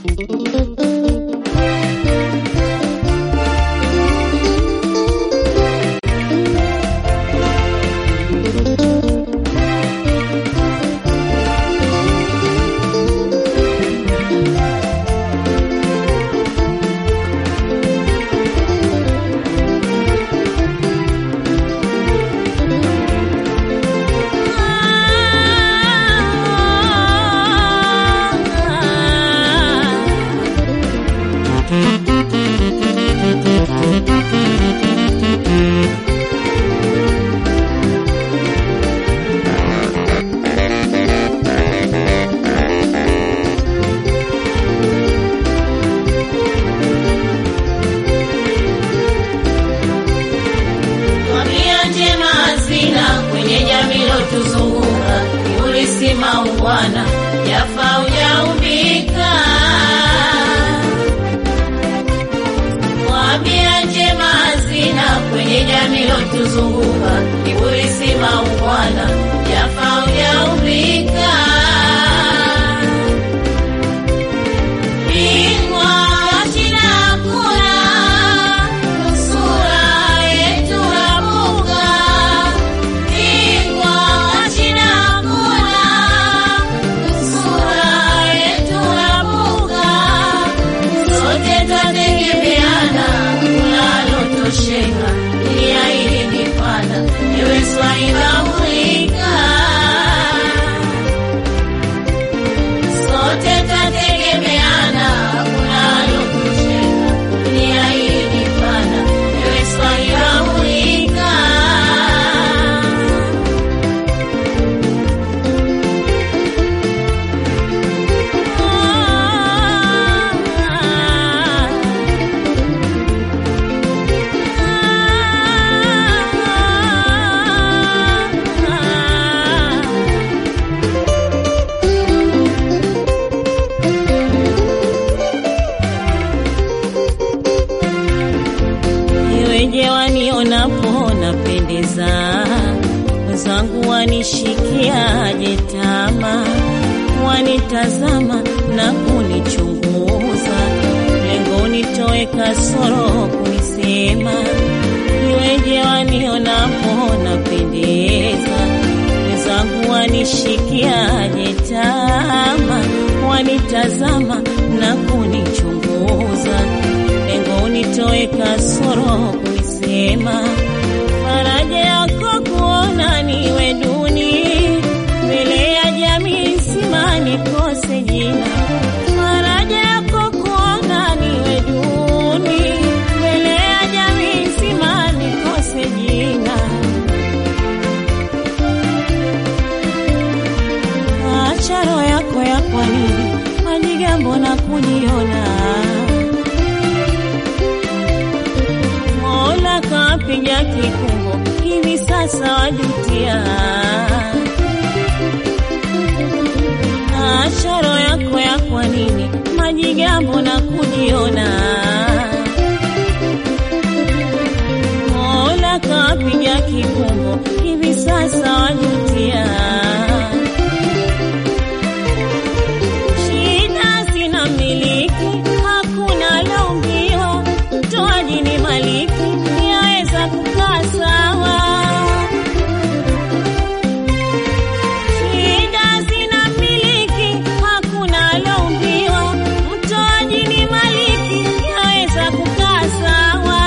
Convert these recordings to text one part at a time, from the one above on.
Tabia njema hazina kwenye jamii lotuzunguka, kiburi si maungwana, yafa ujaumbika. Tabia njema hazina kwenye jamii lotuzunguka, kiburi si maungwana, yafa ujaumbika. Bingwa wa shida hakuna, nusura yetu rabuka. Bingwa wa shida hakuna, nusura yetu rabuka. Sote twategemeana, kunalotosheka, dunia hii ni pana, ewe Swahili mulika sote twategemeana, kunalotosheka, dunia hii ni pana, ewe Swahili mulika. Iweje wanionapo napendeza, wenzangu wanishikiaje tama, wanitazama na kunichunguza, lengo nitoe kasoro kunisema. Iweje wanionapo napendeza, wenzangu wanishikiaje tama, wanitazama na kunichunguza lengo nitoe kasoro kuisema. Faraja yako kuona niwe duni mbele ya jamii nzima nikose jina. Faraja yako kuona niwe duni mbele ya jamii nzima nikose jina. Acha roho yako ya kwa nini majigambo na kujiona Mola kapiga kikumbo, hivi sasa wajutia. Acha roho yako ya kwa nini majigambo na kujiona. Mola kapiga kikumbo, hivi sasa wajutia. Shida sina miliki, hakuna laumbiwa, mtoaji ni maliki, yaweza kukaa sawa. Shida sina miliki, hakuna laumbiwa, mtoaji ni maliki, yaweza kukaa sawa.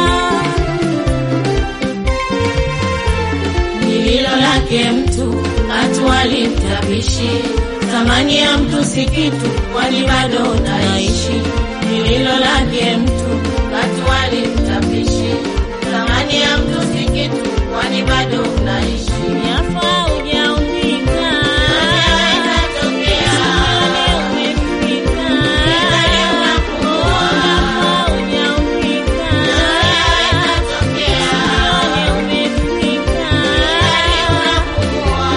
Lililo lake mtu hatuwali mtapishi, thamani ya mtu si kitu, kwani bado unaishi. Lililo lake mtu hatuwali mtapishi, thamani ya mtu si kitu, kwani bado unaishi. Yafaa hujaumbika, Inatokea, usione umefika. Ningali unakuwa. Yafaa hujaumbika, inatokea, usione umefika. unakuwa.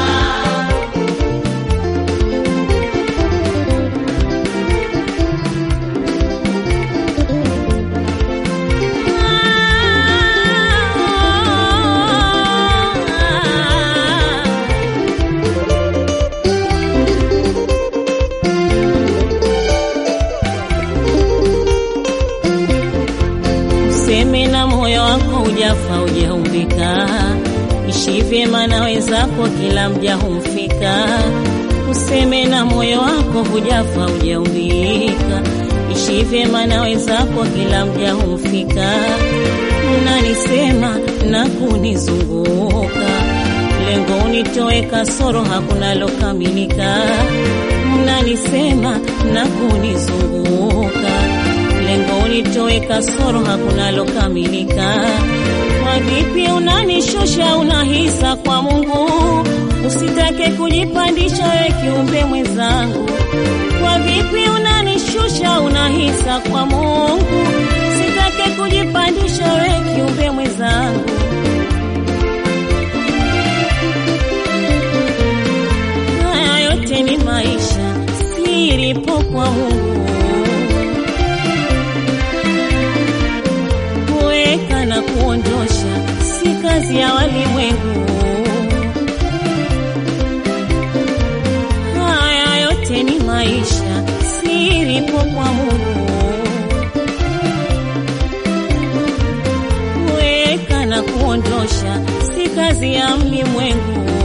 Ah hujafa hujaumbika, ishi vyema na wenzako, kila mja humfika. Useme na moyo wako, hujafa hujaumbika, ishi vyema na wenzako, kila mja humfika. Mnanisema na kunizunguka, lengo unitoe kasoro, hakuna lokamilika. Mnanisema na kunizunguka lengo unitoe kasoro, hakuna lokamilika. Kwa vipi unanishusha, unahisa kwa Mungu, usitake kujipandisha we kiumbe mwenzangu. Kwa vipi unanishusha, unahisa kwa Mungu, usitake kujipandisha we kiumbe mwenzangu. Haya yote ni maisha, siripo kwa Mungu kuweka na kuondosha si kazi ya walimwengu. Haya yote ni maisha, siripo kwa Mungu. Kuweka na kuondosha si kazi ya mlimwengu.